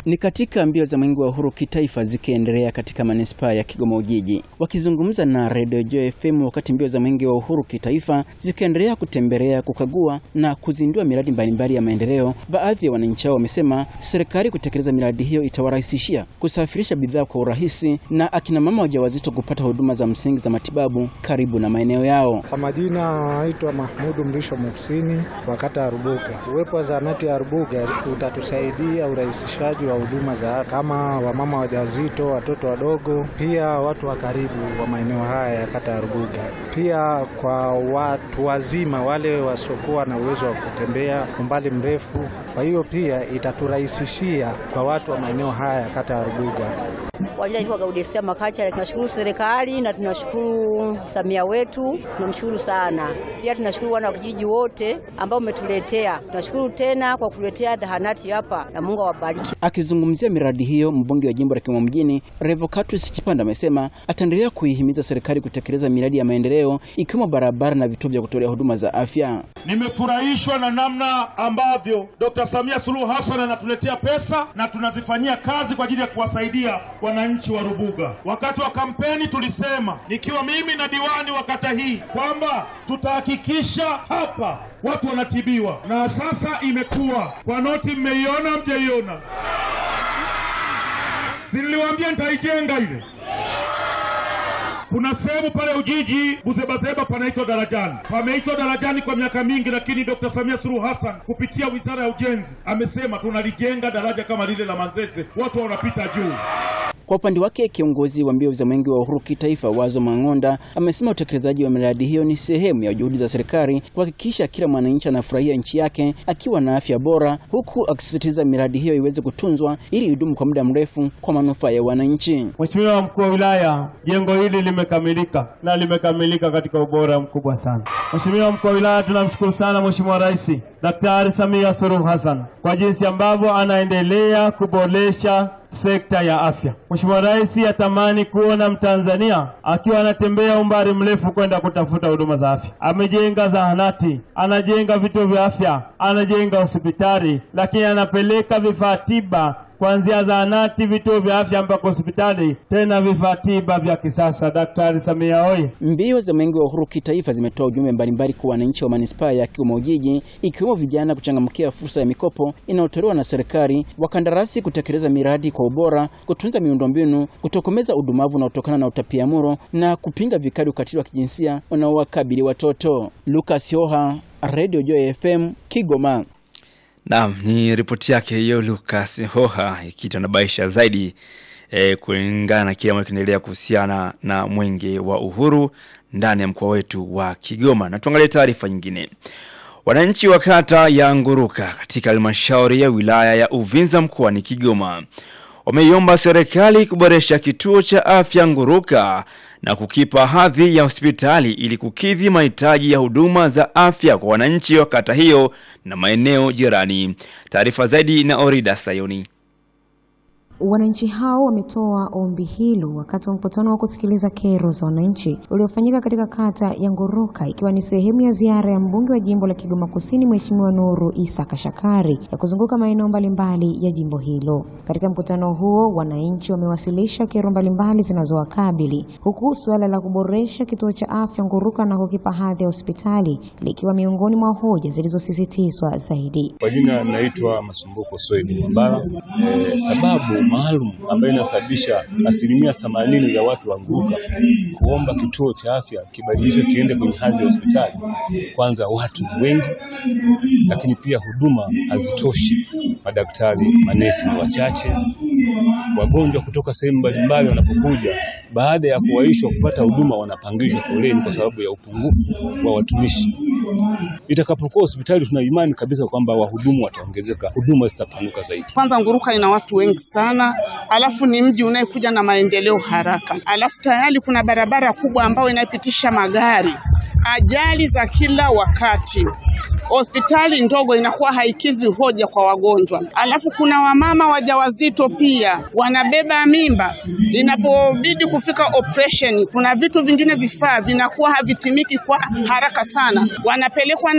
Ni katika mbio za mwenge wa uhuru kitaifa zikiendelea katika manispaa ya Kigoma Ujiji. Wakizungumza na Radio Joy FM wakati mbio za mwenge wa uhuru kitaifa zikiendelea kutembelea, kukagua na kuzindua miradi mbalimbali ya maendeleo, baadhi ya wananchi hao wamesema serikali kutekeleza miradi hiyo itawarahisishia kusafirisha bidhaa kwa urahisi na akina mama wajawazito kupata huduma za msingi za matibabu karibu na maeneo yao. Kwa majina naitwa Mahmudu Mrisho Muhsini wa kata ya Rubuga. Uwepo wa zahanati ya Rubuga utatusaidia urahisishaji wa huduma za afya kama wamama wajawazito, watoto wadogo, pia watu wa karibu wa maeneo haya ya kata ya Rubuga, pia kwa watu wazima wale wasiokuwa na uwezo wa kutembea umbali mrefu. Kwa hiyo pia itaturahisishia kwa watu wa maeneo haya ya kata ya Rubuga. Kwa jina naitwa Gaudesia Makacha. Tunashukuru serikali na tunashukuru Samia wetu, tunamshukuru sana. Pia tunashukuru wana wa kijiji wote ambao umetuletea. Tunashukuru tena kwa kutuletea zahanati hapa na Mungu awabariki. Akizungumzia miradi hiyo, mbunge wa jimbo la Kigoma mjini Revocatus Chipanda amesema ataendelea kuihimiza serikali kutekeleza miradi ya maendeleo ikiwemo barabara na vituo vya kutolea huduma za afya. Nimefurahishwa na namna ambavyo Dr. Samia Suluhu Hassan anatuletea pesa na tunazifanyia kazi kwa ajili ya kuwasaidia wananchi wa Rubuga. Wakati wa kampeni tulisema, nikiwa mimi na diwani wa kata hii, kwamba tutahakikisha hapa watu wanatibiwa, na sasa imekuwa kwa noti. Mmeiona mjaiona? Si niliwaambia nitaijenga ile kuna sehemu pale Ujiji Buzebazeba panaitwa Darajani, pameitwa Darajani kwa miaka mingi, lakini Dr. Samia Suluhu Hassan kupitia wizara ya ujenzi amesema tunalijenga daraja kama lile la Manzese, watu wanapita juu. Kwa upande wake kiongozi wa mbio za mwenge wa uhuru kitaifa Wazo Mang'onda amesema utekelezaji wa miradi hiyo ni sehemu ya juhudi za serikali kuhakikisha kila mwananchi anafurahia nchi yake akiwa na afya bora, huku akisisitiza miradi hiyo iweze kutunzwa ili idumu kwa muda mrefu kwa manufaa ya wananchi. Mheshimiwa mkuu wa wilaya, jengo hili limekamilika na limekamilika katika ubora mkubwa sana. Mheshimiwa mkuu wa wilaya, tunamshukuru sana Mheshimiwa Rais Daktari Samia Suluhu Hassan kwa jinsi ambavyo anaendelea kuboresha sekta ya afya. Mheshimiwa Rais atamani kuona Mtanzania akiwa anatembea umbali mrefu kwenda kutafuta huduma za afya. Amejenga zahanati, anajenga vituo vya afya, anajenga hospitali, lakini anapeleka vifaa tiba kuanzia zahanati, vituo vya afya mpaka hospitali, tena vifaa tiba vya kisasa. Daktari Samia oye! Mbio za mwenge wa uhuru kitaifa zimetoa ujumbe mbalimbali kwa wananchi wa manispaa ya Kigoma Ujiji, ikiwemo vijana kuchangamkia fursa ya mikopo inayotolewa na serikali, wakandarasi kutekeleza miradi kwa ubora, kutunza miundombinu, kutokomeza udumavu unaotokana na utapiamlo na kupinga vikali ukatili wa kijinsia unaowakabili watoto. Lucas Yoha, Radio Joy FM, Kigoma. Naam, ni ripoti yake hiyo Lucas Hoha ikitanabaisha zaidi e, kulingana na kile ambacho kinaendelea kuhusiana na mwenge wa uhuru ndani ya mkoa wetu wa Kigoma. Na tuangalie taarifa nyingine. Wananchi wa kata ya Nguruka katika halmashauri ya wilaya ya Uvinza mkoani Kigoma wameiomba serikali kuboresha kituo cha afya Nguruka na kukipa hadhi ya hospitali ili kukidhi mahitaji ya huduma za afya kwa wananchi wa kata hiyo na maeneo jirani. Taarifa zaidi na Orida Sayoni. Wananchi hao wametoa ombi hilo wakati wa mkutano wa kusikiliza kero za wananchi uliofanyika katika kata ya Nguruka ikiwa ni sehemu ya ziara ya mbunge wa jimbo la Kigoma Kusini Mheshimiwa Nuru Isa Kashakari ya kuzunguka maeneo mbalimbali ya jimbo hilo. Katika mkutano huo, wananchi wamewasilisha kero mbalimbali zinazowakabili huku suala la kuboresha kituo cha afya Nguruka na kukipa hadhi ya hospitali likiwa miongoni mwa hoja zilizosisitizwa zaidi. Kwa jina naitwa Masumbuko Soibu Mbala. E, sababu maalum ambayo inasababisha asilimia themanini ya watu wa Nguruka kuomba kituo cha afya kibadilishwe kiende kwenye hadhi ya hospitali. Kwanza watu ni wengi, lakini pia huduma hazitoshi, madaktari, manesi ni wachache, wagonjwa kutoka sehemu mbalimbali wanapokuja, baada ya kuwaishwa kupata huduma wanapangishwa foleni kwa sababu ya upungufu wa watumishi. Itakapokuwa hospitali, tuna imani kabisa kwamba wahudumu wataongezeka, huduma zitapanuka zaidi. Kwanza Nguruka ina watu wengi sana, alafu ni mji unayekuja na maendeleo haraka, alafu tayari kuna barabara kubwa ambayo inapitisha magari, ajali za kila wakati hospitali ndogo inakuwa haikidhi hoja kwa wagonjwa. Alafu kuna wamama wajawazito pia wanabeba mimba, inapobidi kufika operation, kuna vitu vingine vifaa vinakuwa havitimiki kwa haraka sana, wanapelekwa na